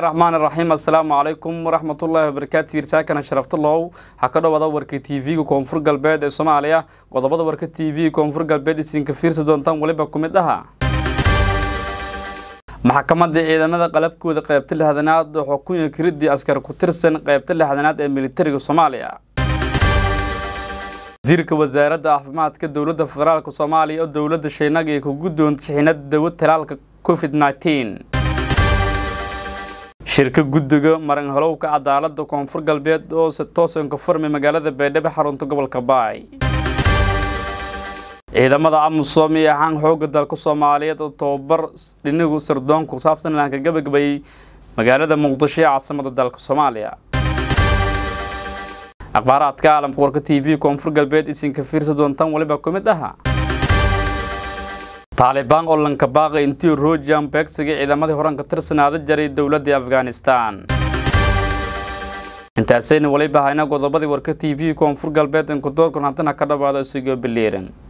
raxmaan raxiim assalaamu calaykum waraxmatullaahi wabarakaatu hirsaakana sharaftulow waxaa ka dhowada warka t v-ga koonfur galbeed ee soomaaliya qodobada warka t v koonfur galbeed isinka fiirsi doontaan weliba ku mid aha maxkamadda ciidamada qalabkooda qeybta lixdanaad oo xukunya kiridii askar ku tirsan qeybta lixdanaad ee militariga soomaaliya wasiirka wasaaradda caafimaadka dowladda federaalk soomaaliya oo dowladda shiinaga ay ku guddoonta shixinada dawad talaalka covid nneteen shirka guddiga maran halowka cadaalada koonfur galbeed oo si toosan ka furmay magaalada baydhabo xarunta gobolka baay ciidamada amusom iyo ahaan xooga dalka soomaaliyeed oo tobabar dhinigu sirdoonka ku saabsan laanka gabagabayay magaalada muqdisho ee caasimada dalka soomaaliya akhbaaraadka caalamka warka t v koonfur galbeed isinka fiirsa doontaan weliba ku mid aha taalibaan oo lanka baaqay intii rojan beegsiga ciidamadii horan ka tirsanaada jaray dowladda afghanistan intaasayna weliba hayna qodobadii warka t v koonfur galbeed inkudoorkan haddana ka dhawaada isigoo biliiran